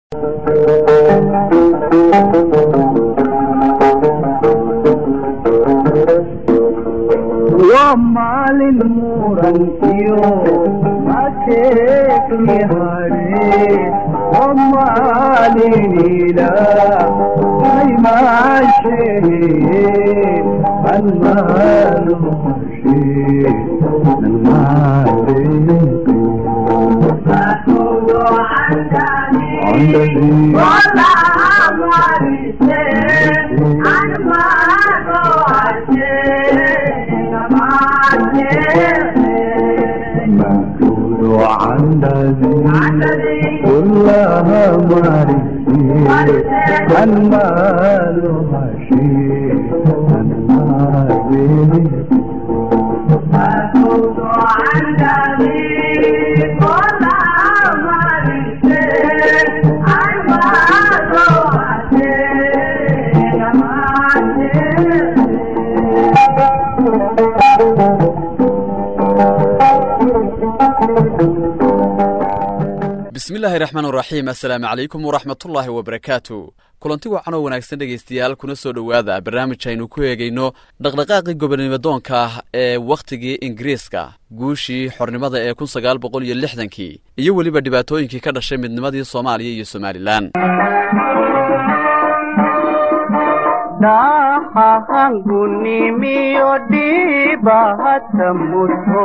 waa maalin murankiyo mateekni hadhe waa maalin ilaahay maashehe an maalo hashe an مكتوب عندي كلها مرسي المال هشي المال bismillaahi raxmaan raxiim assalaamu calaykum waraxmatullaahi wabarakaatu kulanti wacan oo wanaagsan dhegaystayaal kuna soo dhowaada barnaamij aynu ku eegayno dhaqdhaqaaqii gobonnimadoonka ah ee wakhtigii ingiriiska guushii xornimada ee kun sagaal boqol iyo lixdankii iyo weliba dhibaatooyinkii ka dhashay midnimadii soomaaliya iyo somalilan dhahangunimiyo dhibahata muto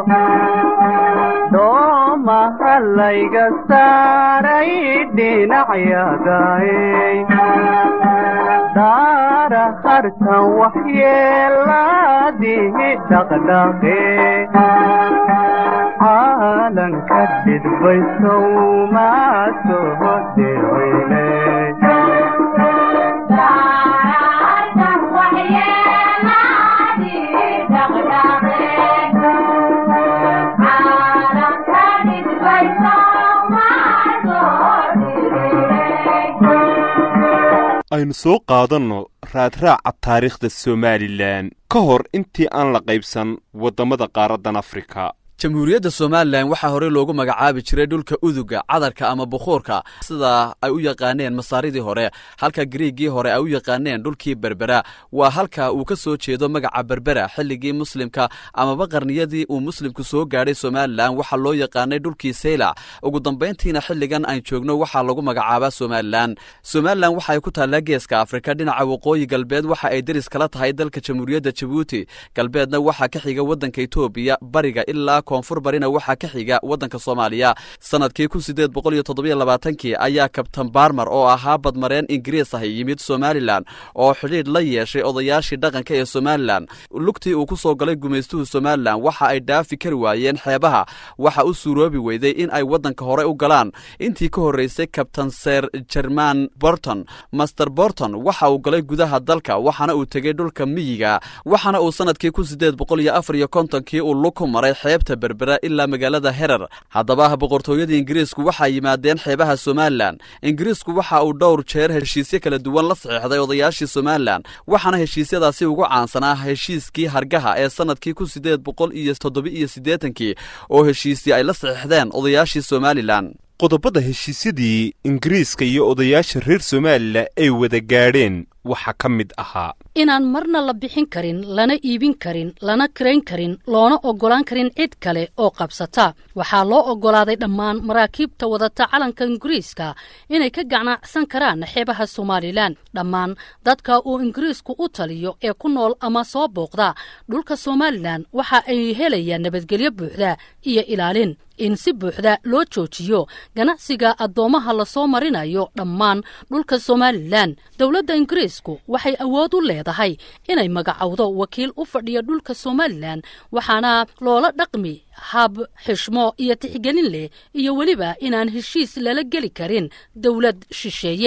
doomaha layga saaray dhinacyagaay daara hartan waxyeelaadihi dhaqdhaqe caalanka dhidbaysow maa soo dhicine aynu soo qaadanno raadraaca taariikhda somalilan ka hor intii aan la qaybsan waddamada qaaraddan afrika jamhuuriyadda somalilan waxaa horey loogu magacaabi jiray dhulka uduga cadarka ama bukhuurka sida ay u yaqaaneen masaaridii hore halka griigii hore ay u yaqaaneen dhulkii berbera waa halka uu ka soo jeedo magaca berbera xilligii muslimka amaba qarniyadii uu muslimku soo gaadhay somalilan waxaa loo yaqaanay dhulkii saylac ugu dambayntiina xilligan aan joogno waxaa lagu magacaabaa somalilan somalilan waxa ay ku taallaa geeska afrika dhinaca waqooyi galbeed waxa ay deris kala tahay dalka jamhuuriyadda jabuuti galbeedna waxaa ka xiga waddanka etoobiya bariga ilaa koonfur barina waxaa ka xiga waddanka soomaaliya sanadkii kun sideed boqol iyo toddobiyo labaatankii ayaa kabtan barmer oo ahaa badmareen ingiriis ah yimid somalilan oo xidhiidh la yeeshay odayaashii dhaqanka ee somalilan lugtii uu ku soo galay gumaystuhu somalilan waxa ay dhaafi kari waayeen xeebaha waxa u suuroobi weyday in ay waddanka hore u galaan intii ka horreysay kabtan ser jerman borton master borton waxa uu galay gudaha dalka waxaana uu tegey dhulka miyiga waxaana uu sanadkii kun sideed boqol iyo afar iyo kontonkii uu lug ku maray xeebta berbera ilaa magaalada herer haddaba boqortooyadii ingiriisku waxaa yimaadeen xeebaha somalilan ingiriisku waxa uu dhowr jeer heshiisyo kala duwan la saxiixday odayaashii somalilan waxaana heshiisyadaasi ugu caansanaa heshiiskii hargaha ee sanadkii kun sideed boqol iyo toddoba-iyo siddeetankii oo heshiisii ay la saxiixdeen odayaashii somalilan qodobada heshiisyadii ingiriiska iyo odayaasha reer somalilan ay wada gaadheen waxaa ka mid ahaa inaan marna la bixin karin lana iibin karin lana karayn karin loona oggolaan karin cid kale oo qabsata waxaa loo oggolaaday dhammaan maraakiibta wadata calanka ingiriiska inay ka ganacsan karaan xeebaha somalilan dhammaan dadka uu ingiriisku u taliyo ee ku nool ama soo booqda dhulka somalilan waxa ay helayaan nabadgelyo buuxda iyo ilaalin in si buuxda loo joojiyo ganacsiga addoommaha lasoo marinayo dhammaan dhulka somalilan dowladda ingiriisku waxay awood u leedahay inay magacowdo wakiil u fadhiya dhulka somalilan waxaana loola dhaqmi hab xishmo iyo tixgelin leh iyo weliba inaan heshiis lala geli karin dowlad shisheeye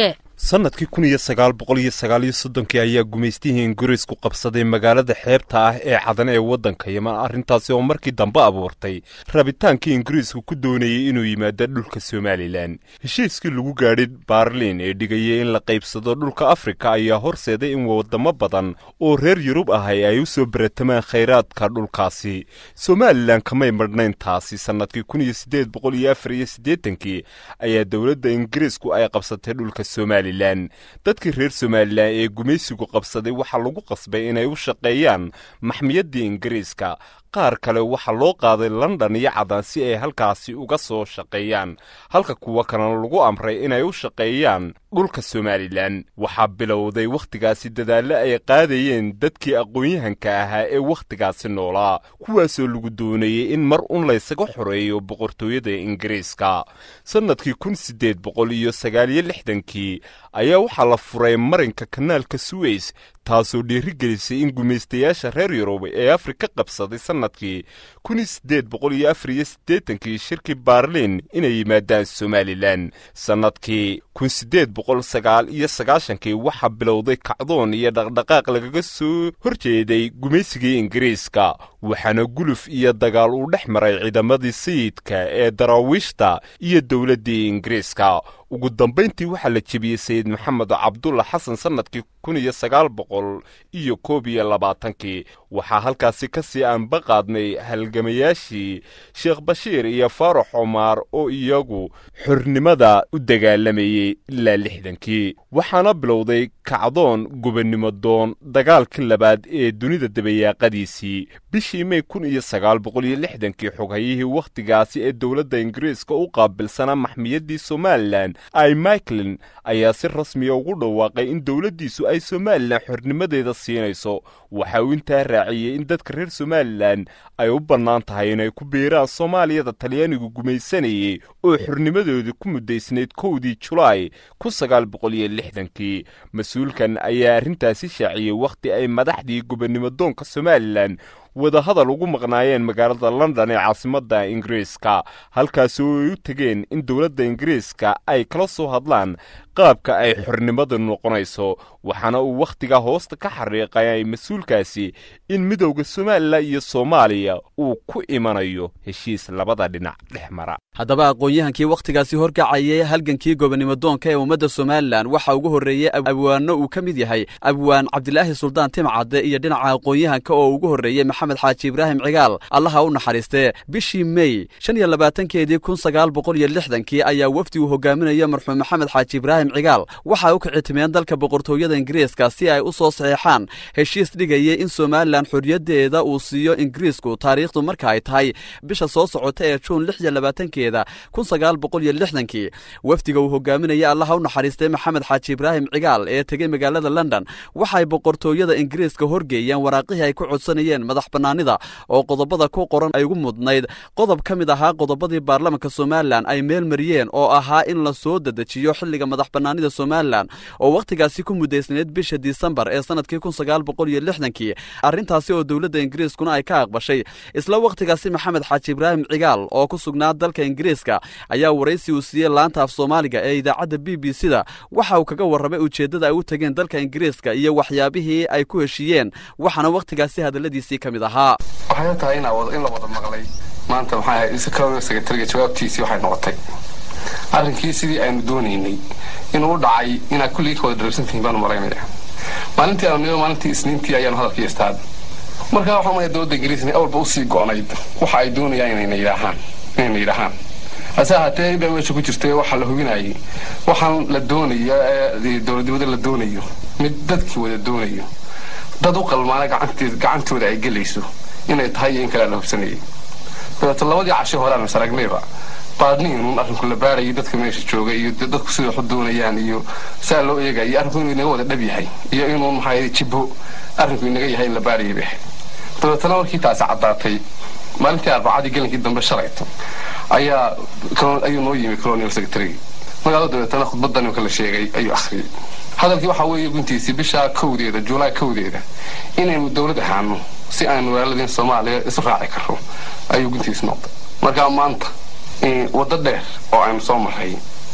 sannadkii kun iyo sagaal boqol iyo sagaal iyo soddonkii ayaa gumaystihii ingiriisku qabsaday magaalada xeebta ah ee cadan ee waddanka yeman arrintaasi oo markii dambe abuurtay rabitaankii ingiriisku ku doonayay inuu yimaado dhulka somalilan heshiiskii lagu gaadhay baarliin ee dhigayay in la qaybsado dhulka afrika ayaa horseeday in waddamo badan oo reer yurub ahay ay u soo baratamaan khayraadka dhulkaasi somalilan kamay madhnayn taasi sannadkii kun iyo siddeed boqol iyo afar iyo siddeetankii ayaa dowladda ingiriisku ay qabsatay dhulka somalilan dadkii reer somalilan ee gumaysigu qabsaday waxaa lagu qasbay inay u shaqeeyaan maxmiyaddii ingiriiska qaar kale waxaa loo qaaday london iyo cadan si ay halkaasi uga soo shaqeeyaan halka kuwa kalena lagu amray inay u shaqeeyaan dhulka somalilan waxaa bilowday wakhtigaasi dadaallo ay qaadayeen dadkii aqoon-yahanka ahaa ee wakhtigaasi noolaa kuwaasoo lagu doonayey in mar un laysaga xoreeyo boqortooyada ingiriiska sannadkii kun siddeed boqol iyo sagaaliyo lixdankii ayaa waxaa la furay marinka kanaalka suweys taasoo dhiirigelisay in gumaystayaasha reer yurub ee afrika qabsaday sannadkii kun iyo siddeed boqol iyo afar iyo siddeetankii shirkii baarliin inay yimaadaan somalilan sannadkii kun siddeed boqol sagaal iyo sagaashankii waxaa bilowday kacdoon iyo dhaqdhaqaaq lagaga soo horjeeday gumaysigii ingiriiska waxaana guluf iyo dagaal uu dhex maray ciidamadii sayidka ee daraawiishta iyo dowladdii ingiriiska ugu dambayntii waxaa la jebiyey sayid maxamed cabdulla xasan sannadkii kun iyo sagaal boqol iyo koob iyo labaatankii waxaa halkaasi ka sii aanba qaadnay halgamayaashii sheekh bashiir iyo faarax cumaar oo iyagu xornimada u dagaalamayey ilaa lixdankii waxaana bilowday kacdoon gobonnimo doon dagaalkii labaad ee dunida dabayaaqadiisii bishii mey kun iyo sagaal boqol iyo lixdankii xoghayihii wakhtigaasi ee dowladda ingiriiska u qaabilsanaa maxmiyaddii somalilan ay michaelin ayaa si rasmiya ugu dhawaaqay in dowladdiisu ay somalilan xornimadeeda siinayso waxa uu intaa raaciyey in dadka reer somalilan ay u bannaan tahay inay ku biiraan soomaaliyada talyaanigu gumaysanayey oo xornimadooda ku muddaysnayd kowdii julaay kun sagaal boqol iyo lixdankii mas-uulkan ayaa arrintaasi shaaciyey wakhti ay madaxdii gobonnimo doonka somalilan wadahadal ugu maqnaayeen magaalada london ee caasimadda ingiriiska halkaasoo ay u tegeen in dowladda ingiriiska ay kala soo hadlaan qaabka ay xornimadu noqonayso waxaana uu wakhtigaa hoosta ka xariiqay mas-uulkaasi in midowda somalilan iyo soomaaliya uu ku imanayo heshiis labada dhinac dhex mara haddaba aqoon-yahankii wakhtigaasi horkacayay halgankii gobonnimo doonka ee ummadda somalilan waxaa ugu horreeyey abwaanno uu ka mid yahay abwaan cabdilaahi suldaan timcadde iyo dhinaca aqoon-yahanka oo ugu horreeyey maxamed xaaji ibraahim cigaal allaha u naxariistee bishii mey shan iyo labaatankeedii kun sagaal boqol iyo lixdankii ayaa wafdi uu hogaaminaya marxuum maxamed xaaji ibraahim cigaal waxay u kicitimeen dalka boqortooyada ingiriiska si ay u soo saxeexaan heshiis dhigayay in somalilan xorriyaddeeda uu siiyo ingiriisku taariikhdu marka ay tahay bisha soo socota ee juun lix iyo labaatankeeda kun sagaal boqol iyo lixdankii wafdiga uu hogaaminaya allaha u naxariistay maxamed xaaji ibraahim cigaal ee tegey magaalada london waxay boqortooyada ingiriiska horgeeyeen waraaqihii ay ku codsanayeen madax bannaanida oo qodobada ku qoran ay ugu mudnayd qodob ka mid ahaa qodobadii baarlamanka somalilan ay meel mariyeen oo ahaa in la soo dedejiyo xilliga madax bannaanida somalilan oo wakhtigaasi ku muddaysnayd bisha disembar ee sannadkii kun sagaal boqol iyo lixdankii arrintaasi oo dowladda ingiriiskuna ay ka aqbashay isla wakhtigaasi maxamed xaaji ibraahim cigaal oo ku sugnaa dalka ingiriiska ayaa waraysi uu siiyey laanta af soomaaliga ee idaacadda b b c da waxa uu kaga warramay ujeeddada ay u tegeen dalka ingiriiska iyo waxyaabihii ay ku heshiiyeen waxaana wakhtigaasi hadalladiisii ka mid ahaa waxay tahay in la wada maqlay maanta maxaa ahayd secretariga jawaabtiisii waxay noqotay arrinkii sidii aynu doonaynay inuu u dhacay inaad kulligii ka wada darabsantihiin baanu malaynaya maalintii aanu nimo maalintii isniintii ayaanu hadalkii istaad markaa waxaa maya dowladda ingiriisna awalba usii go'nayd waxa ay doonayaan inayna yidhaahaan inayna yidhaahaan hase ahaatee inbaa meesha ku jirta waxaa la hubinayay waxaan la doonayo ee dowladnimada la doonayo mid dadkii wada doonayo dad u qalmaana gacantooda ay gelayso inay tahay iyo in kale la hubsanayay dabeeto labadii cashe horeaan is aragnayba baadniinun arrinku la baarayay dadka meesha jooga iyo dadku sida waxu doonayaan iyo saa loo eegaya iyo arrinku inuu inaga wada dhab yahay iyo inuu maxaa jibbo arrinku inaga yahay in la baarayay bay dabeetana markii taasi caddaatay maalintii arbacadii gelinkii dambe shalayto ayaa ayuu noo yimi colonial secretary magaalo dabeetana khudbaddan imka la sheegay ayuu akhriyey hadalkii waxaa weeye guntiisii bishaa kowdeeda juulaay kowdeeda inaynu dowlad ahaano si aynu walaaladiin soomaaliya isu raaci karro ayuu guntiis noqday markaa maanta waddo dheer oo aynu soo marray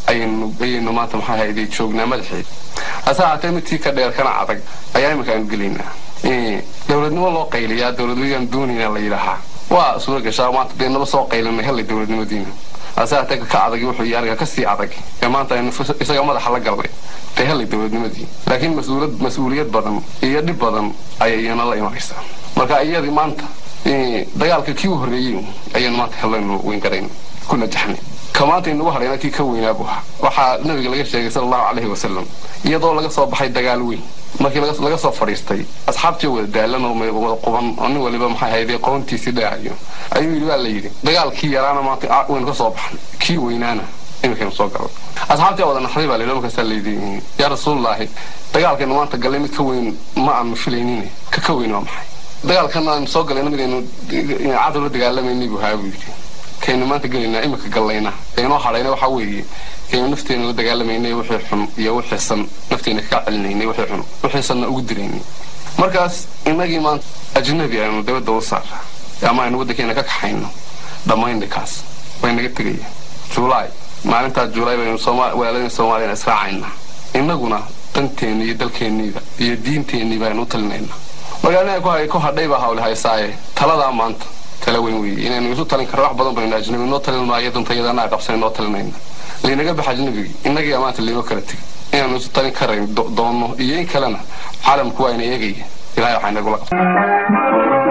ayaynu ayaynu maanta maxaa hayday joognaa madaxeed hase ahaatee midkii ka dheer kana adag ayaa iminka aanu gelaynaa dowladnimo loo qayliyaa dowladnimadaan doonaynaa la yidhaahaa waa suura gashaa maanta dee naba soo qaylinay hellay dowladnimadiina hase ahaatee ka adag wuxuu yahay aniga kasii adag ee maanta aynu isaga madaxa la galnay dee hellay dowladnimadii laakiin mas-uulad mas-uuliyad badan iyo dhib badan ayay iyana la imanaysaa marka iyadii maanta dagaalka kii u horreeyey ayaynu maanta hellaynu weyn garayn ku najaxnay ka maanta inugu hadhayna kii ka weynaabu ahaa waxaa nabiga laga sheegay sala allahu calayhi wasalam iyadoo laga soo baxay dagaal weyn markii laga soo fadhiistay asxaabtii wada daalan oo wada quban oo nin waliba maxay hayday qoontiisii dheehayo ayuu yidhi waa la yidhi dagaalkii yaraana maanta waynu ka soo baxnay kii weynaana iminkaynu soo galay asxaabtii wada naxday baa layidhi markaasaa layidhi yaa rasuulullaahi dagaalkaynu maanta gallay mid ka weyn ma aanu filaynin ka ka weyn waa maxay dagaalkan aanu soo galayna midaynu cadow la dagaalamayni buu haa buu yidhi kaynu maanta gelaynaa iminka gallayna kaynoo hadhayna waxaa weeye kaynu nafteena la dagaalamaynay wixii xun iyo wixii san nafteena kaga celinaynay wixii xun wixii sanna ugu diraynay markaas innagii maanta ajnabi aynu dabadda u saara ama aynu waddankeena ka kaxayno dhammaynikaas way naga tegaya juulaay maalintaas juulaay baynu walaaladeen soomaaliyana israacaynaa innaguna danteenni iyo dalkeenniida iyo diinteenni baynu u talinaynaa markaa ku hadhay baa hawle haysaaye taladaa maanta tala weyn weeye inaynu isu talin karno wax badan baynu ajnabi noo talin maayo dantayadana qabsan noo talinayna laynaga baxa ajnabigii innagii maanta laynoo kala tegay inaanu isu talin karayn doonno iyo in kalena caalamku waa ina eegaya ilahay waxaa inagula qabsan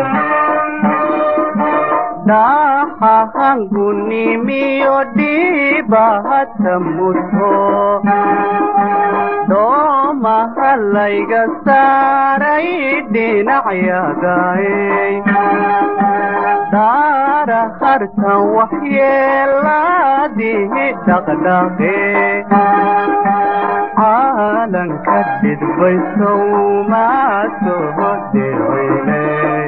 dhahahangunimiyo dhibahata mudho doomahalayga saaray dhinacyagaay daara hartan waxyeelaadihi dhaqdhaqe caalanka dhidbaysow maa soo dhicine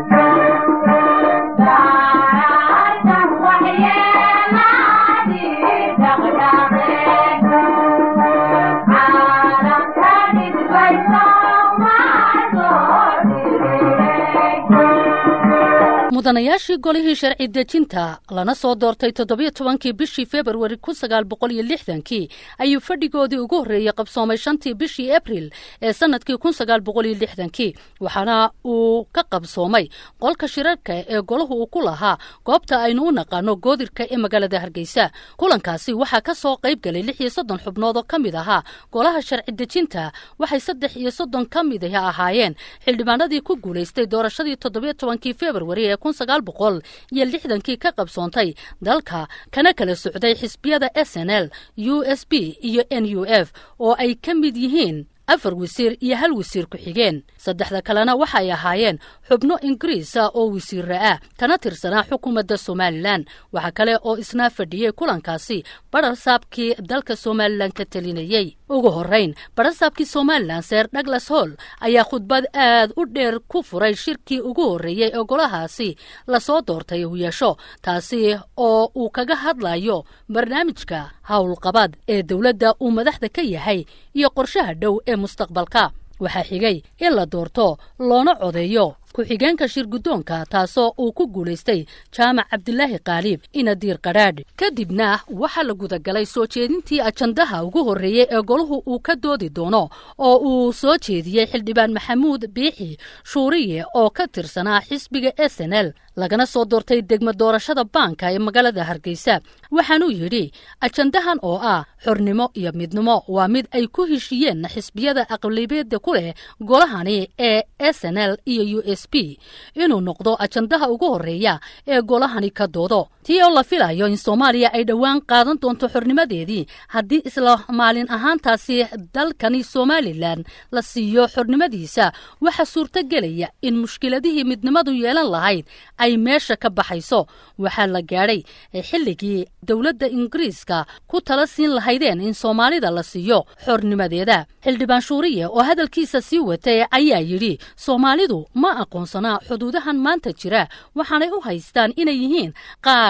mudanayaashii golihii sharci dejinta lana soo doortay toddobiyo tobankii bishii februari kun sagaal boqol iyo lixdankii ayuu fadhigoodii ugu horreeyey qabsoomay shantii bishii abril ee sannadkii kun sagaal boqol iyo lixdankii waxaana uu ka qabsoomay qolka shirarka ee golahu uu ku lahaa goobta aynu u naqaano goodirka ee magaalada hargeysa kulankaasi waxaa ka soo qayb galay lix iyo soddon xubnood oo ka mid ahaa golaha sharci dejinta waxay saddex iyo soddon ka mid ahaayeen xildhibaanadii ku guulaystay doorashadii toddobiyo tobankii februari ee kun sagaal boqol iyo lixdankii ka qabsoontay dalka kana kala socday xisbiyada s n l u s b iyo n u f oo ay ka mid yihiin afar wasiir iyo hal wasiir ku-xigeen saddexda kalena waxay ahaayeen xubno ingiriisa oo wasiira ah kana tirsanaa xukuumadda somalilan waxaa kale oo isna fadhiyey kulankaasi badharsaabkii dalka somalilan ka telinayey ugu horrayn badharsaabkii somalilan seer douglas hall ayaa khudbad aad u dheer ku furay shirkii ugu horreeyey ee golahaasi lasoo doortay uu yeesho taasi oo uu kaga hadlayo barnaamijka howlqabad ee dowladda uu madaxda ka yahay iyo qorshaha dhow ee mustaqbalka waxaa xigay in la doorto loona codeeyo ku-xigeenka shir guddoonka taasoo uu ku guulaystay jaamac cabdilaahi kaaliib inadiir qadhaadh kadibna waxaa la gudagalay soo jeedintii ajandaha ugu horreeyey ee golahu uu ka doodi doono oo uu soo jeediyey xildhibaan maxamuud biixi shuuriye oo ka tirsanaa xisbiga s n l lagana soo doortay degmo doorashada baanka ee magaalada hargeysa waxaanuu yidhi ajandahan oo ah xornimo iyo midnimo waa mid ay ku heshiiyeen xisbiyada aqlibeeda ku leh golahani ee s n l iyo u s b inuu noqdo ajandaha ugu horreeya ee golahani ka doodo tii oo la filayo in soomaaliya ay dhowaan qaadan doonto xornimadeedii haddii isla maalin ahaantaasi dalkani somalilan la siiyo xornimadiisa waxaa suurto gelaya in mushkiladihii midnimadu yeelan lahayd ay meesha ka baxayso waxaa la gaadhay xilligii dowladda ingiriiska ku tala siin lahaydeen in soomaalida la siiyo xornimadeeda xildhibaan shuuriye oo hadalkiisa sii watay ayaa yidhi soomaalidu ma aqoonsanaa xuduudahan maanta jira waxaanay u haystaan inay yihiin qaar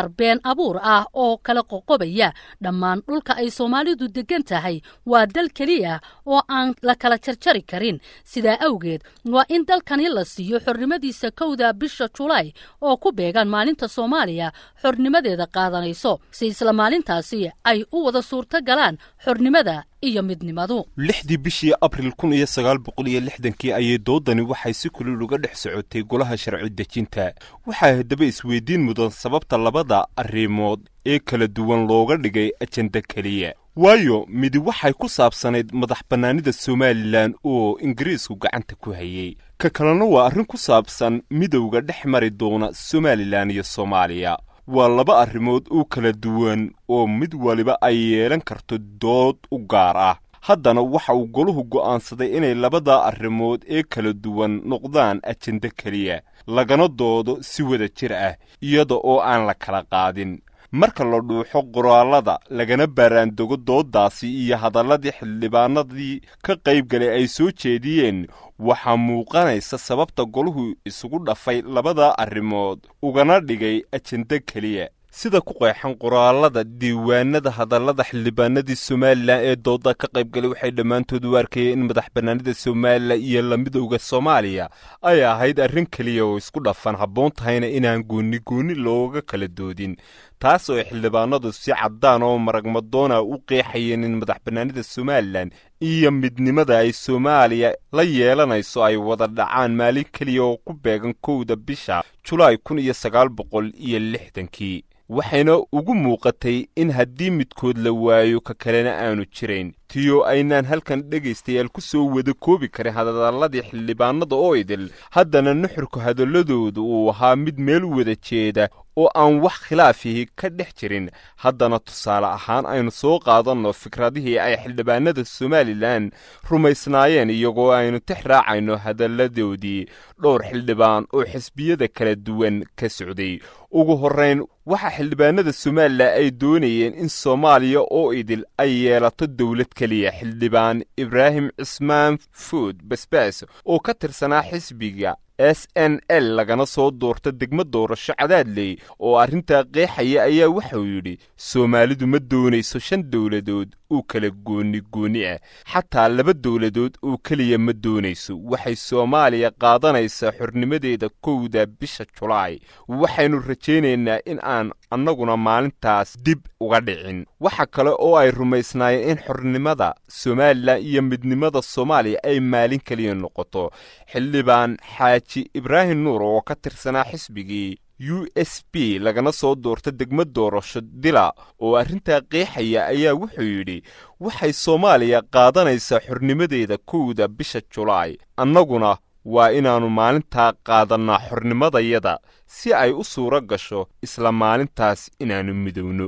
warar been abuur ah oo kala qoqobaya dhammaan dhulka ay soomaalidu deggan tahay waa dal keliya oo aan la kala jarjari karin sidaa awgeed waa in dalkani la siiyo xornimadiisa kowda bisha julaay oo ku beegan maalinta soomaaliya xornimadeeda qaadanayso si isla maalintaasi ay u wada suurto galaan xornimada iyo midnimadu lixdii bishii abril kun iyo sagaal boqol iyo lixdankii ayay doodani waxay si kulil uga dhex socotay golaha sharci dejinta waxaa haddaba isweydiin mudan sababta labada arrimood ee kala duwan looga dhigay ajenda keliya waayo midi waxay ku saabsanayd madax bannaanida somalilan oo ingiriisku gacanta ku hayey ka kalena waa arrin ku saabsan midowga dhex mari doona somalilan iyo soomaaliya waa laba arrimood oo kala duwan oo mid waliba ay yeelan karto dood u gaar ah haddana waxa uu goluhu go'aansaday inay labada arrimood ee kala duwan noqdaan ajenda keliya lagana doodo si wada jir ah iyada oo aan la kala qaadin marka la dhuuxo qoraallada lagana baaraandego dooddaasi iyo hadalladii xildhibaanadii ka qaybgalay ay soo jeediyeen waxaa muuqanaysa sababta goluhu isugu dhafay labada arrimood ugana dhigay ajenda keliya sida ku qeexan qoraallada diiwaanada hadallada xildhibaanadii somalilan ee dooda ka qaybgalay waxay dhammaantood u arkayeen in madax bannaanida somalilan iyo la midowda soomaaliya ay ahayd arrin keliya oo isku dhafan habboon tahayna inaan goonni goonni looga kala doodin taas oo ay xildhibaanadu si caddaan oo maragmadoona u qeexayeen in madax bannaanida somalilan iyo midnimada ay soomaaliya la yeelanayso ay wada dhacaan maalin keliya oo ku beegan kowda bisha julaay kun iyo sagaal boqol iyo lixdankii waxayna ugu muuqatay in haddii midkood la waayo ka kalena aanu jirayn tiyo aynaan halkan dhegaystayaal ku soo wada koobi karin hadalladii xildhibaanada oo idil haddana nuxurka hadalladooda uu ahaa mid meel wada jeeda oo aan wax khilaafihi ka dhex jirin haddana tusaale ahaan aynu soo qaadanno fikradihii ay xildhibaanada somalilan rumaysnaayeen iyagoo aynu tix raacayno hadalladoodii dhowr xildhibaan oo xisbiyada kala duwan ka socday ugu horrayn waxaa xildhibaanada somalilan ay doonayeen in soomaaliya oo idil ay yeelato dowlad keliya xildhibaan ibraahim cismaan fuud basbaas oo ka tirsanaa xisbiga s n l lagana soo doorta degmo doorasho cadaadley oo arrintaa qeexaya ayaa waxauu yidhi soomaalidu ma doonayso shan dowladood oo kala goonni goonni ah xataa laba dowladood oo keliya ma doonayso waxay soomaaliya qaadanaysaa xornimadeeda kowda bisha julaay waxaynu rajaynaynaa in aan annaguna maalintaas dib uga dhicin waxa kale oo ay rumaysnaayeen in xornimada somalilan iyo midnimada soomaaliya ay maalin keliya noqoto xildhibaan xaaji ibraahim nuur oo ka tirsanaa xisbigii u s b lagana soo doorta degmo doorasho dila oo arrintaa qeexaya ayaa wuxuu yidhi waxay soomaaliya qaadanaysaa xornimadeeda kowda bisha julaay annaguna waa inaannu maalintaa qaadannaa xornimadayada si ay u suuro gasho isla maalintaas inaannu midowno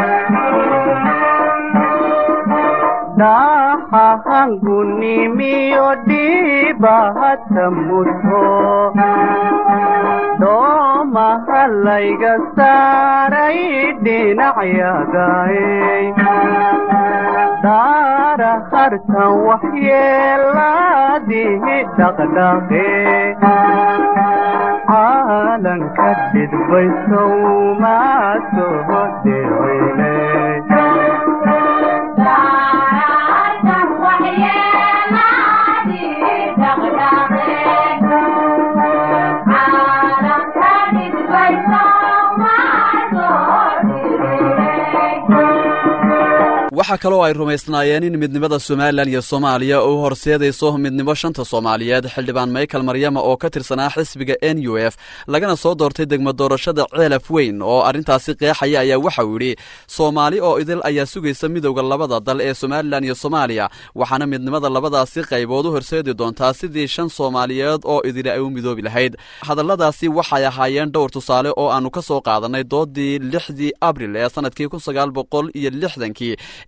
dhaxahangunimiyo dhiibahata muto doomaha layga saaray dhinacyagaay daara hartan waxyeelaadihi dhaqdhaqe caalanka dhidbaysow maa soo dhicine waxaa kaloo ay rumaysnaayeen in midnimada somalilan iyo soomaaliya uu horseedayso midnimo shanta soomaaliyeed xildhibaan michael maryama oo ka tirsanaa xisbiga n u f lagana soo doortay degmo doorashada ceelaf weyn oo arrintaasi qeexaya ayaa waxauu yidhi soomaali oo idil ayaa sugaysa midowda labada dal ee somalilan iyo soomaaliya waxaana midnimada labadaasi qaybood u horseedi doontaa sidii shan soomaaliyeed oo idili ay u midoobi lahayd hadalladaasi waxay ahaayeen dhowr tusaale oo aannu ka soo qaadannay doodii lixdii abril ee sannadkii kun sagaal boqol iyo lixdankii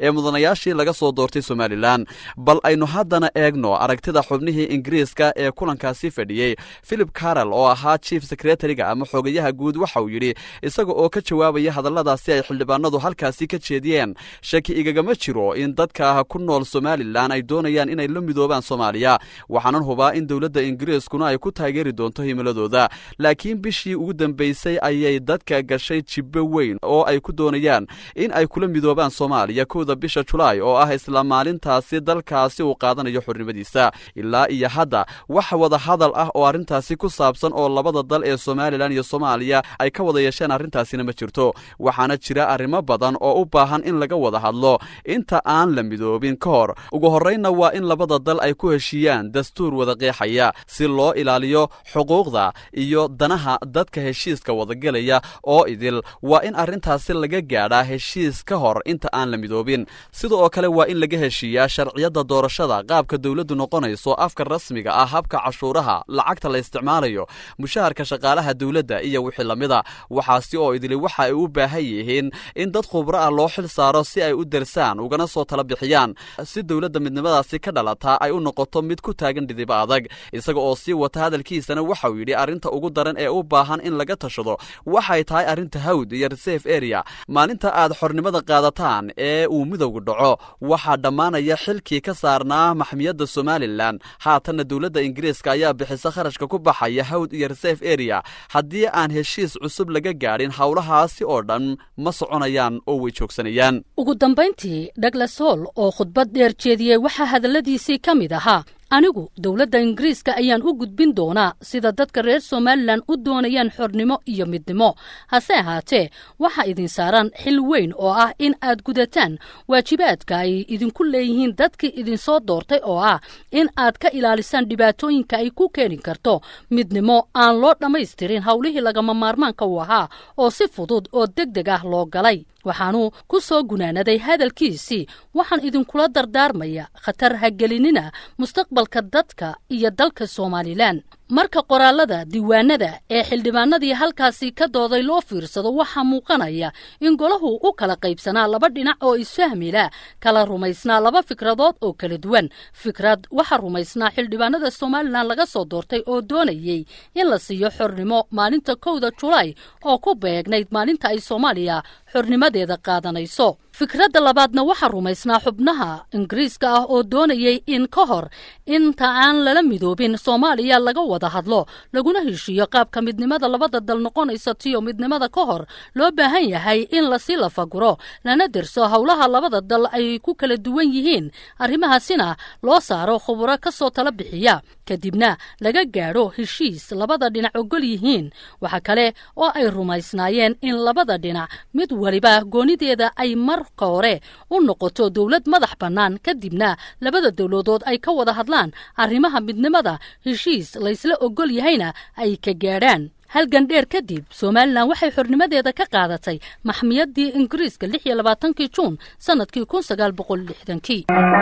ee mudanayaashii laga soo doortay somalilan bal aynu haddana eegno aragtida xubnihii ingiriiska ee kulankaasi fadhiyey philip carol oo ahaa chief secretariga ama xogayaha guud waxa uu yidhi isaga oo ka jawaabaya hadalladaasi ay xildhibaanadu halkaasi ka jeediyeen shaki igagama jiro in dadka ku nool somalilan ay doonayaan inay la midoobaan soomaaliya waxaanan hubaa in dowladda ingiriiskuna ay ku taageeri doonto himiladooda laakiin bishii ugu dambaysay ayay dadka gashay jibbo weyn oo ay ku doonayaan in ay kula midoobaan soomaaliya kowda bisha julaay oo ah isla maalintaasi dalkaasi uu qaadanayo xornimadiisa ilaa iyo hadda wax wada hadal ah oo arrintaasi ku saabsan oo labada dal ee somalilan iyo soomaaliya ay ka wada yeesheen arrintaasina ma jirto waxaana jira arrimo badan oo u baahan in laga wada hadlo inta aan la midoobin ka hor ugu horraynna waa in labada dal ay ku heshiiyaan dastuur wada qeexaya si loo ilaaliyo xuquuqda iyo danaha dadka heshiiska wadagelaya oo idil waa in arrintaasi laga gaadhaa heshiis ka hor inta aan la midoobin sida oo kale waa in laga heshiiyaa sharciyadda doorashada qaabka dowladdu noqonayso afka rasmiga ah habka cashuuraha lacagta la isticmaalayo mushaharka shaqaalaha dowladda iyo wixii lamida waxaasi oo idili waxa ay u baahan yihiin in dad khubro ah loo xil saaro si ay u darsaan ugana soo tala bixiyaan si dowladda midnimadaasi ka dhalataa ay u noqoto mid ku taagan dhidibo adag isaga oo sii wata hadalkiisana waxa uu yidhi arrinta ugu daran ee u baahan in laga tashado waxay tahay arrinta hawd iyo reserve area maalinta aad xornimada qaadataan ee uu midowga dhaco waxaa dhammaanaya xilkii ka saarnaa maxmiyadda somalilan haatanna dowladda ingiriiska ayaa bixisa kharashka ku baxaya hawd iyo reserve area haddii aan heshiis cusub laga gaadhin howlahaasi oo dhan ma soconayaan oo way joogsanayaan ugu dambayntii douglas hall oo khudbad dheer jeediyey waxaa hadalladiisii ka mid ahaa anigu dowladda ingiriiska ayaan u gudbin doonaa sida dadka reer somalilan u doonayaan xornimo iyo midnimo hase ahaatee waxaa idin saaran xil weyn oo ah in aad gudataan waajibaadka ay idinku leeyihiin dadkii idinsoo doortay oo ah in aad ka ilaalisaan dhibaatooyinka ay ku keeni karto midnimo aan loo dhammaystirin howlihii lagama maarmaanka u ahaa oo si fudud oo deg deg ah loo galay waxaanuu ku soo gunaanaday hadalkiisii waxaan idinkula dardaarmaya khatar hagelinina mustaqbalka dadka iyo dalka somalilan marka qoraalada diiwaanada ee xildhibaanadii halkaasi ka dooday loo fiirsado waxaa muuqanaya in golahu u kala qaybsanaa laba dhinac oo isfahmila kala rumaysnaa laba fikradood oo kala duwan fikrad waxaa rumaysnaa xildhibaanada somalilan laga soo doortay oo doonayey in la siiyo xornimo maalinta kowda julaay oo ku beegnayd maalinta ay soomaaliya xornimadeeda qaadanayso fikradda labaadna waxaa rumaysnaa xubnaha ingiriiska ah oo doonayey in ka hor inta aan lala midoobin soomaaliya laga wada hadlo laguna heshiiyo qaabka midnimada labada dal noqonaysa tiyo midnimada ka hor loo baahan yahay in lasii lafaguro lana derso howlaha labada dal ay ku kala duwan yihiin arrimahaasina loo saaro khuburo ka soo tala bixiya kadibna laga gaadho heshiis labada dhinac ogol yihiin waxa kale oo ay rumaysnaayeen in labada dhinac mid waliba goonideeda ay marka hore u noqoto dowlad madax bannaan kadibna labada dowladood ay ka wada hadlaan arrimaha midnimada heshiis laysla ogol yahayna ay ka gaadhaan halgan dheer kadib somalilan waxay xornimadeeda ka qaadatay maxmiyaddii ingiriiska lix iyo labaatankii juun sannadkii kun sagaal boqol lixdankii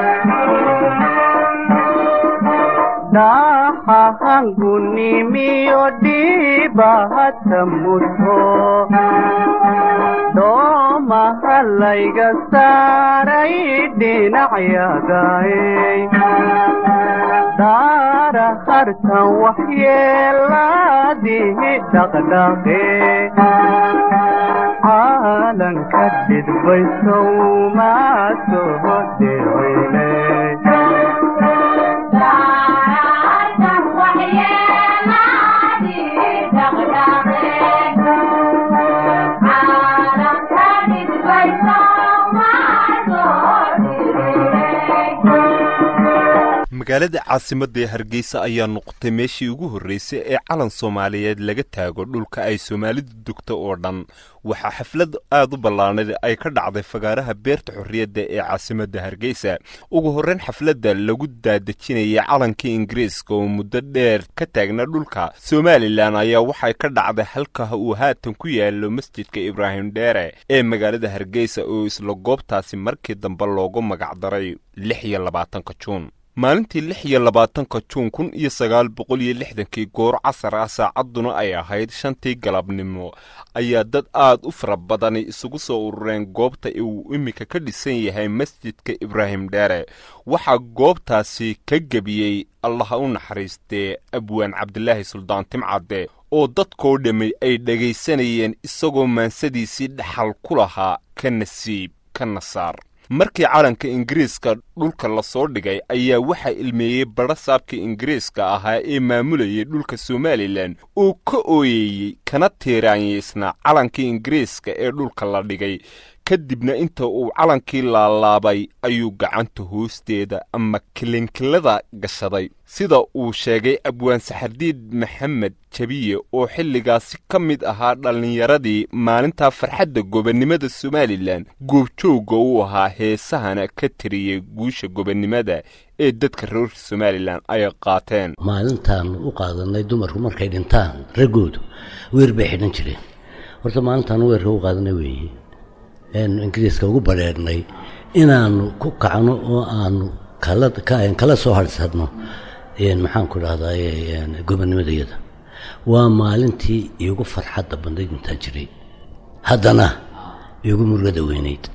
dhaxahangunimiyo dhiibahata muto doomahalayga saaray dhinacyagaay daara hartan waxyeelaadihi dhaqdhaqe caalanka dhidbaysow maa soo dhicine magaalada caasimadda ee hargeysa ayaa noqotay meeshii ugu horreysay ee calan soomaaliyeed laga taago dhulka ay soomaalidu degto oo dhan waxaa xaflad aad u ballaanad ay ka dhacday fagaaraha beerta xorriyadda ee caasimadda hargeysa ugu horreyn xafladda lagu daadejinayay calankii ingiriiska oo muddo dheer ka taagna dhulka somalilan ayaa waxay ka dhacday halka uu haatan ku yaalo masjidka ibraahim dheere ee magaalada hargeysa oo isla goobtaasi markii dambe loogu magacdaray lix iyo labaatanka juun maalintii lix iyo labaatanka juun kun iyo sagaal boqol iyo lixdankii goor casar ah saacadduna ay ahayd shantii galabnimo ayaa dad aad u fara badani isugu soo urureen goobta uu iminka ka dhisan yahay masjidka ibraahim dheere waxaa goobtaasi ka gebiyey allaha u naxariistee abwaan cabdilaahi suldaan timcadde oo dadkoo dhammi ay dhegaysanayeen isagoo maansadiisii dhaxal ku lahaa ka nasiib ka nasaar markii calanka ingiriiska dhulka lasoo dhigay ayaa waxaa ilmeeyey badha saabkii ingiriiska ahaa ee maamulayay dhulka somalilan oo ka ooyeeyey kana tiiraanyaysnaa calankii ingiriiska ee dhulka la dhigay kadibna inta uu calankii laalaabay ayuu gacanta hoosteeda ama kilinkilada gashaday sida uu sheegay abwaan saxardiid maxamed jabiye oo xilligaasi ka mid ahaa dhallinyaradii maalintaa farxadda gobonnimada somalilan goobjoogga u ahaa heesahana ka tiriyey guusha gobonnimada ee dadka reer somalilan ay qaateen maalintaan u qaadanay dumarku markay dhintaan raggoodu weer bay xidhan jireen horta maalintaan weerka u qaadanay weeye eanu ingiriiska ugu badheernay inaanu ku kacno oo aanu kala soo harsadno maxaan ku dhahdaa gobonnimadayada waa maalintii iigu farxadda bandayd intaan jiray haddana iigu murugada weynayd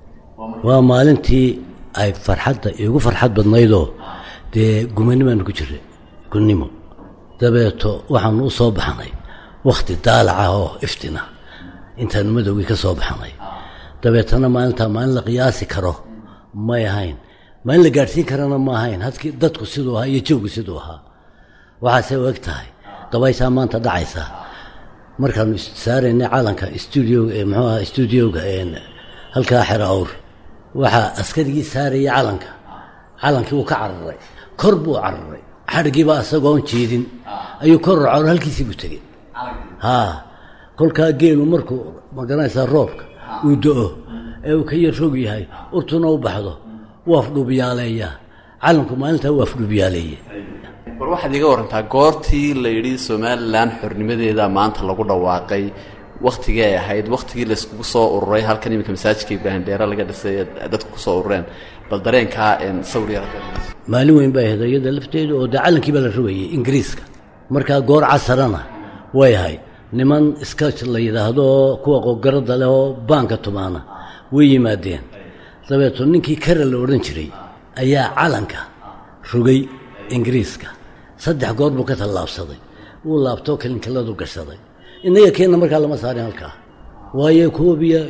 waa maalintii ay farxadda iigu farxad badnaydoo dee gumanimaanu ku jiray gunnimo dabeeto waxaanu u soo baxnay wakhti daalaca oo iftina intaanu madowgii ka soo baxnay dabeetana maalintaa maalin la qiyaasi karo may ahayn maalin la gaadhsiin karana ma ahayn hadkii dadku siduu ahaa iyo jawgu siduu ahaa waxaase u eg tahay dabaysaa maanta dhacaysa markaanu saaraynay calanka stuudioga muxuu aha stuudioga halkaa xero awr waxaa askarigii saarayay calanka calankii wuu ka cararay kor buu cararay xadhgiiba isagoon jeedin ayuu kor racor halkiisii buu tegey haa kolkaa geelu markuu magaranaysaa roobka uu do-o ee uu ka yar rog yahay urtuna u baxdo wuu afdhuubyaaleeyaa calanku maalintaa wuu afdhuubyaaleeye war waxaad iga warantaa goortii la yidhi somalilan xornimadeeda maanta lagu dhawaaqay wakhtigii ay ahayd wakhtigii layskugu soo ururay halkan iminka masaajidka ibraahim dheere laga dhisay dadku ku soo urureen bal dareenkaa sawir yar maalin weyn bay ahayd iyada lafteedu oo dee calankii baa la rogayay ingiriiska markaa goor casarana way ahayd niman skach la yidhaahdo kuwa qogaradda leh oo baanka tumaana way yimaadeen dabeeto ninkii kara la odhan jiray ayaa calanka rogay ingiriiska saddex goor buu ka tallaabsaday wuu laabtoo kalinkiladu gashaday innaga keenna markaa lama saarin halkaa waayo koob iyo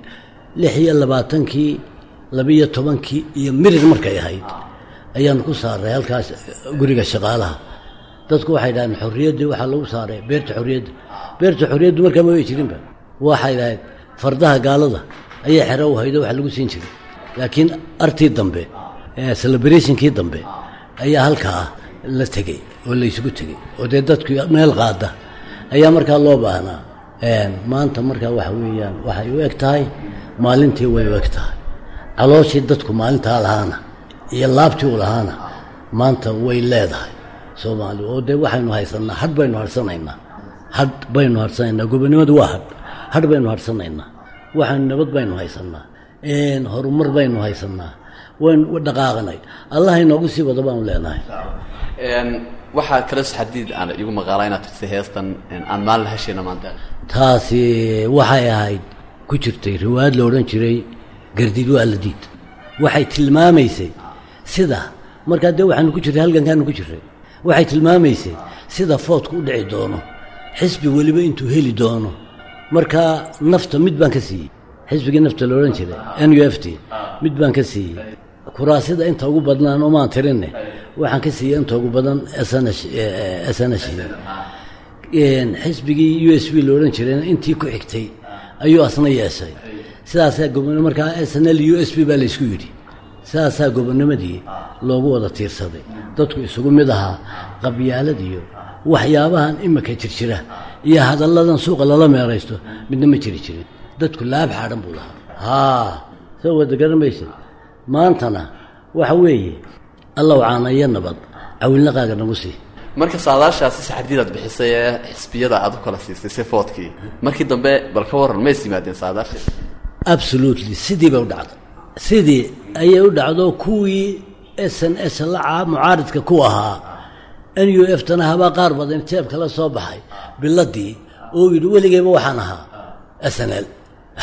lix iyo labaatankii labiyo tobankii iyo mirir markay ahayd ayaanu ku saaray halkaas guriga shaqaalaha dadku waxay dhahdeen xorriyaddii waxaa lagu saaray beerta xorriyadda beerta xorriyaddu markaa ma way jirinba waxay dhahayd fardaha gaalada ayay xero u haydo wax lagu siin jiray laakiin artii dambe celebrationkii dambe ayaa halkaa la tegey oo laysugu tegey oo dee dadku meel qaada ayaa markaa loo baahnaa maanta markaa waxa weeyaan waxay u eg tahay maalintii way u eg tahay calooshii dadku maalintaa lahaana iyo laabtii u lahaana maanta way leedahay soomaali oo dee waxaynu haysannaa hadh baynu harsanaynaa hadh baynu harsanaynaa gobonnimadu waa hadh hadh baynu harsanaynaa waxaynu nabad baynu haysannaa horumar baynu haysannaa waynu dhaqaaqnay allah inoogu sii wada baanu leenahay waxaa kale xadiid aan igu maqaalaa inaad tirtay heestan aan maalin heshayna maanta taasi waxay ahayd ku jirtay riwaayad la odhan jiray gardiid waa la diid waxay tilmaamaysay sida markaa dee waxaanu ku jirray halgankaanu ku jirray waxay tilmaamaysay sida foodku u dhici doono xisbi weliba intuu heli doono markaa nafta mid baan ka siiyey xisbigii nafta la odhan jiray n u f t mid baan ka siiyey kuraasida inta ugu badnaan omaan tirinne waxaan ka siiyey inta ugu badan snsh xisbigii u s b la odhan jirayna intii ku xigtay ayuu asna yeeshay sidaasaa gobon markaa s n l u s b baa laysku yidhi sidaasaa gobonnimadii loogu wada tiirsaday dadku isugu mid ahaa qabyaalad iyo waxyaabahan imika jirjira iyo hadalladan suuqa lala meeraysto midna ma jiri jirin dadku laab xaadhan buu lahaa haa soo wada garamaysad maantana waxa weeye allow caana iyo nabad cawilnaqaaga nagu sii marka saadaashaasi saxardiidaad bixisay ee xisbiyada aad u kala siisay si foodkii markii dambe bal ka warran mays yimaadeen saadaashii absolutely sidii bay u dhacday sidii ayay u dhacdo kuwii s n s la mucaaridka ku ahaa n u f tana habaa qaar badan jeebka la soo baxay biladii oo yidhi weligeyba waxaan ahaa s n l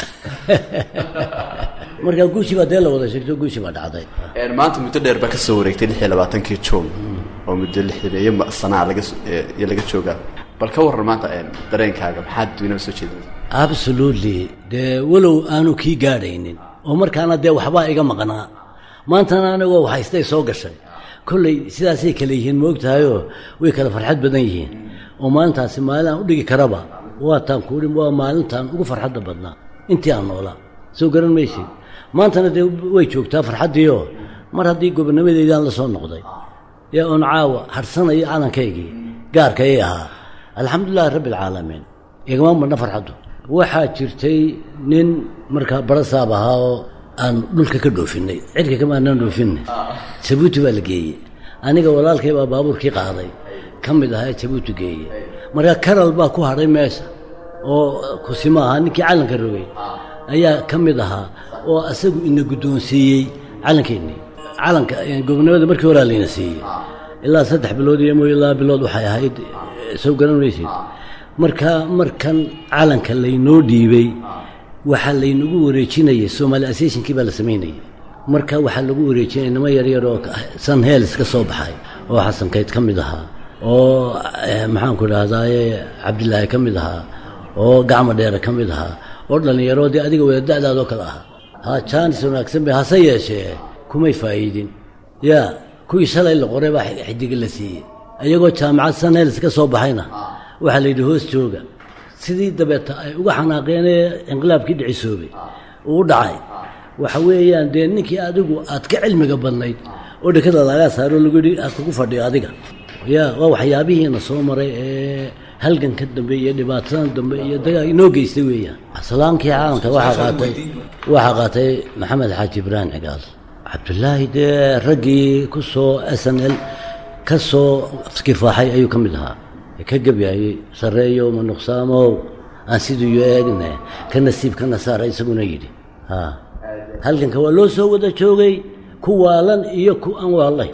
markaa guushii baa dee la wada sheegto guushii baa dhacday maanta muddo dheer baa ka soo wareegtay lix iyo labaatankii juun oo muddo lixdan iyo sanaa laga iyo laga joogaa bal ka warran maanta dareenkaaga maxaad duinaba soo jeedinaysa absolutely dee walow aanu kii gaadhaynin oo markaana dee waxbaa iga maqnaa maantana anigoo haystay soo gashay kolley sidaasay kale yihiin ma ogtahayoo way kala farxad badan yihiin oo maalintaasi maalin aan u dhigi karaba waataan kuuhi waa maalintaan ugu farxadda badnaa intii aan noolaa soo garan maysid maantana dee way joogtaa farxaddiioo mar haddii gobonnimadeydaan la soo noqday yaa oon caawa hadhsanayo calankaygii gaarkayay ahaa alxamdulilahi rabbi alcaalamiin igama madhna farxaddu waxaa jirtay nin markaa barasaab ahaa oo aan dhulka ka dhoofinay cirka kama aanaan dhoofinay jabuuti baa la geeyey aniga walaalkay baa baabuurkii qaaday ka mid ahaa ee jabuuti geeye markaa karal baa ku hadhay meesha oo kusimo ahaa ninkii calanka rogay ayaa ka mid ahaa oo asagu ina guddoonsiiyey calankeennii calanka gobonimada markii horaa layna siiyey ilaa saddex bilood iyo mooy laba bilood waxay ahayd soo garan maysid marka markan calanka laynoo dhiibay waxaa laynagu wareejinayay somaali associationkii baa la samaynayay marka waxaa lagu wareejinaya nimo yaryar oo san heels ka soo baxay oo xasankayd ka mid ahaa oo maxaanku dhahdaye cabdilaahi ka mid ahaa oo gacmo dheere ka mid ahaa oo dhallinyaro dee adiga wada da'daadoo kale ah ha jaanis wanaagsan bay hase yeeshee kumay faa'iidin yaa kuwii shalay la qoray baa xidiga la siiyey iyagoo jaamacad san heels ka soo baxayna waxaa la yidhi hoos jooga sidii dabeeta ay uga xanaaqeenee inqilaabkii dhicisoobay uu u dhacay waxa weeyaan dee ninkii adigu aad ka cilmiga badnayd oo dhekada lagaa saaro lagu yidhi aad kugu fadhiyo adiga ya waa waxyaabihiina soo maray ee halganka dambe iyo dhibaatadan dambe iyo dagaa inoo geystay weeyaan salaankii caalamka waxaa qaatay waxaa qaatay maxamed xaaji ibraahim cigaal cabdulaahi dee raggii ku soo s n l ka soo kifaaxay ayuu ka mid ahaa ka gebyaayey sarreeyow ma nuqsaamow aan siduu eegna ka nasiib ka nasaara isaguna yidhi ha halganka waa loo soo wada joogay ku waalan iyo ku aan waallay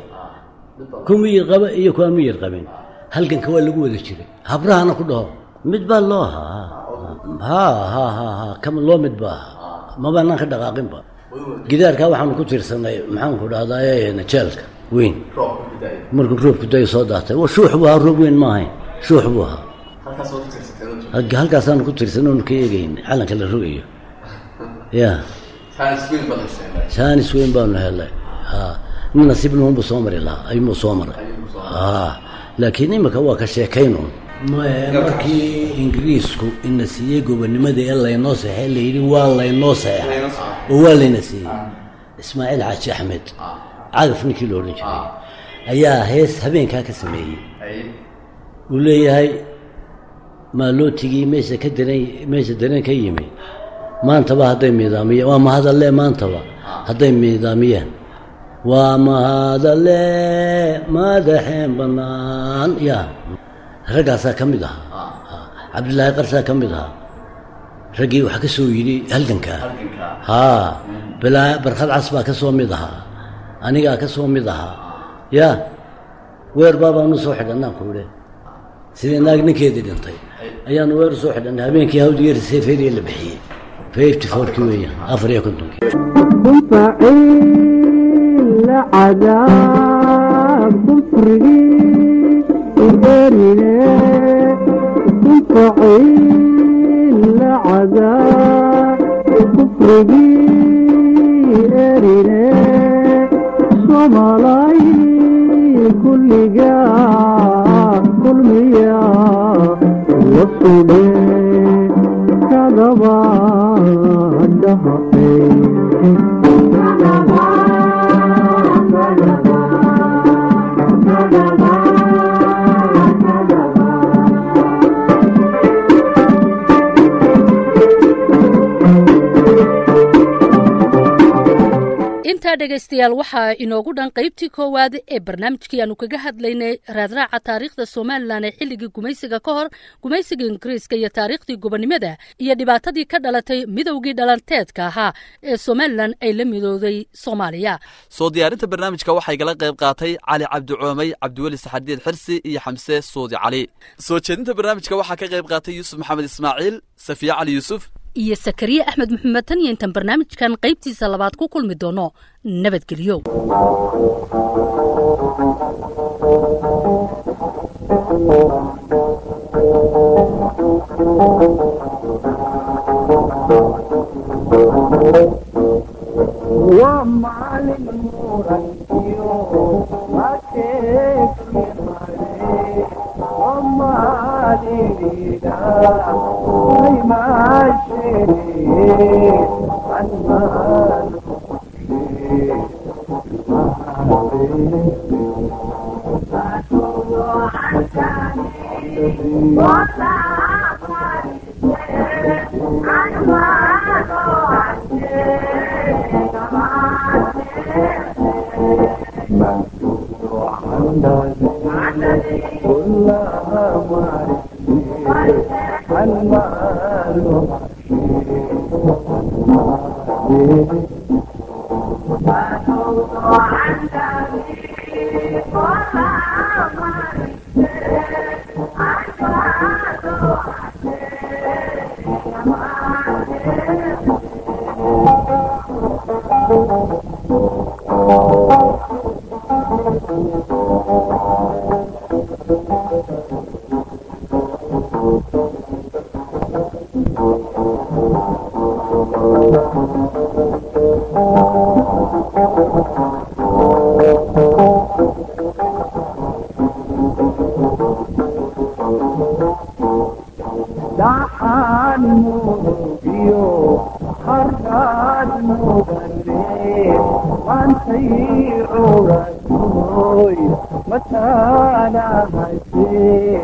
ku miyir qaba iyo ku aan miyir qabin halganka waa lagu wada jiray habrahana ku dhaho mid baa loo ahaa ha ha ha ha kama loo mid ba ahaa mabaanaan ka dhaqaaqinba gidaarkaa waxaanu ku tiirsanay maxaanku dhahdaye jeelka weyn markuu roobku dayo soo daatay shuux buu ahaa roob weyn ma ahayn shuux buu ahaa halkaasaanu ku tiirsanay onu ka eegayn calanka la rogayo ya jaanis weyn baanu helay ha nin nasiib nuunbuu soo mari lahaa ayuunbuu soo maray ha laakiin imika waa ka sheekaynuun markii ingiriisku ina siiyey gobonimada ee laynoo saxey layidhi waa laynoo saxeexay oo waa layna siiyey ismaaciil xaaji axmed cagaf ninkii lo odhan jiray ayaa hees habeenkaa ka sameeyey uu leeyahay maalootigii meesha ka daran meesha dareen ka yimi maantaba hadday miidaamiyeen waa mahadalle maantaba hadday miidaamiyeen waa mahadalle madaxeen bannaan ya raggaasaa ka mid ahaa cabdilaahi qarsaa ka mid ahaa raggii waxaa ka soo yidhi halgankaa haa bilaa barkhad cas baa ka soo mid ahaa anigaa ka soo mid ahaa yaa weer baabaanu soo xidhannaan ku idhe sidii naag ninkeedii dhintay ayaanu weer soo xidhannay habeenkii hawdigeer seefeeriya la bixiyey fifty fourkii weeyaan afar iyo kontonkii فعيل عذاب كفري إرنا فعيل عذاب كفري إرنا صملاي كل جاء كل مياه وصولي كذبا دهقي inta intaa dhegaystayaal waxaa inoogu dhan qaybtii koowaad ee barnaamijkii aanu kaga hadlaynay raadraaca taariikhda somalilan ee xilligii gumaysiga ka hor gumaysiga ingiriiska iyo taariikhdii gobonnimada iyo dhibaatadii ka dhalatay midowgii dhalanteedka ahaa ee somalilan ay la midooday soomaaliya soo diyaarinta barnaamijka waxaa igala qayb qaatay cali cabdicoomey cabdiweli saxadiid xirsi iyo xamse suudi cali soo jeedinta barnaamijka waxaa ka qayb qaatay yuusuf maxamed ismaaciil safiye cali yuusuf iyo sakariye axmed maxamed tan iyo intaan barnaamijkan qaybtiisa labaad ku kulmi doono nabadgelyo waa maalin murankiyo mateeki mare waa maalinida ay maashee anmaan كلها معرفة المال dhaxaan murugiyo harkaad mudane maantay cugatoy mataanahase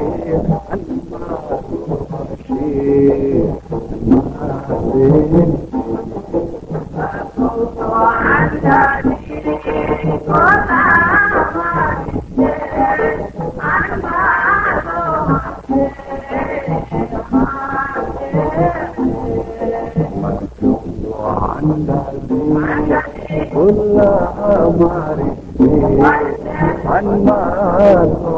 كلها معرفة عن ما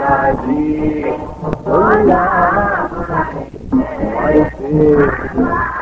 كلها معرفة